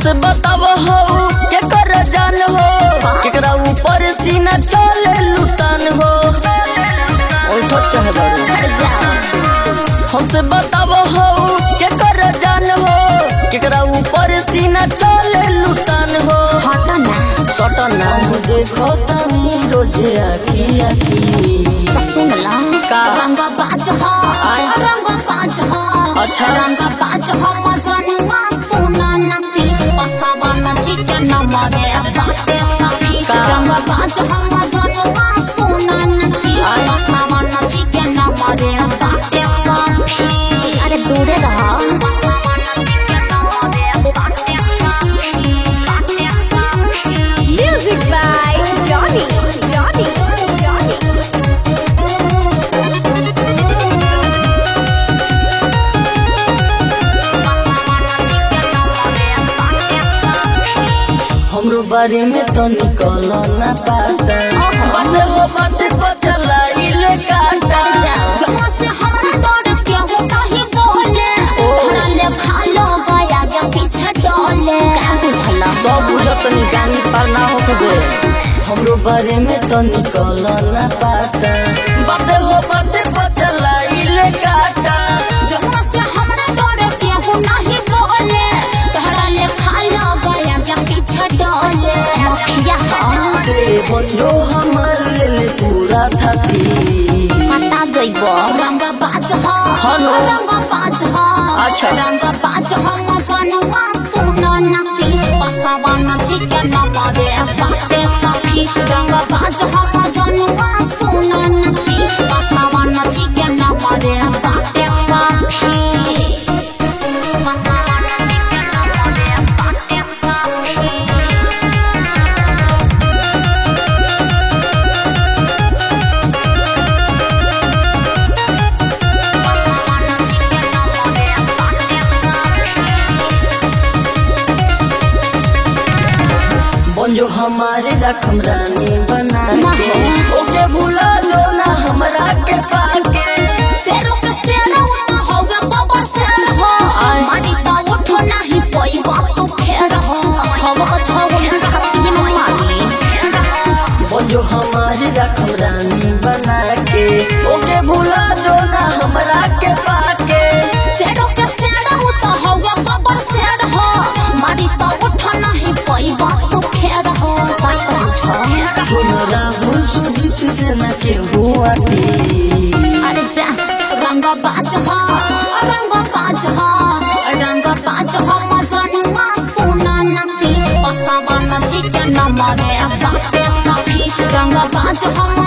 हमसे बताव हो के कर जान हो केकरा ऊपर सीना चले लुतान हो उठत कहे बारू हट जा हमसे बताव हो के कर जान हो केकरा ऊपर सीना चले लुतान हो हट ना सटना देखो तनी रोजे आखी आखी सुन ला का? रंग बाज हो आय। रंग बाज हो अच्छा। रंग बाज हो मजनुआ सुना नती पसावा न चिकन मरे बाटे काफी का? रंग बाज हो मजनुआ सुना नती आय। पसावा न चिकन मरे बाटे काफी अरे दूरे रह Music by Johnny. Johnny. Johnny. हमरो बारे में तो निकल ना पाता बात हो बात पचला इले काटा जमा से हमरा डर के हो नहीं बोले तोरा ले खालो गया के पीछे डोले का बुझला सब बुझत निकानी पर ना होकबे हमरो बारे में तो निकल ना पाता बात हो बात पचला इले काटा जमा से हमरा डर के हो नहीं बोले तोरा ले खालो गया के पीछे डोले मखिया हो दे बंजो हमार ले ले पूरा थाती कटा जइबो रंग बाज हो हेलो। रंग बाज हो अच्छा। रंग बाज हो मजनुआ सुनो नती पसावा न चिकन मरे बाटे काफी रंग बाज हो मजनुआ सुनो नती पसावा न चिकन मरे बाटे काफी पसावा न चिकन मरे बाटे काफी बंजो हमारे रकम रानी बना के ओके भूला जो ना हमरा के पाके शेरों के शेर होता होगा बाबर शेर हो मारी तो उठो नहीं कोई बात तो फेर हो छव छव में छाती में मारी बंजो हमारे रकम रानी बना के ओके भूला जो ना हमरा के पाके शेरों के शेर होता होगा बाबर शेर हो मारी तो उठो नहीं कोई बात तो फेर हो कोई पूछो सुन राहुल सुजीत से न के हुआटी अरे जा रंग बाज हो रंग बाज हो रंग बाज हो मजनुआ सुना नती पसावा न चिकन मरे बाटे काफी रंग बाज हो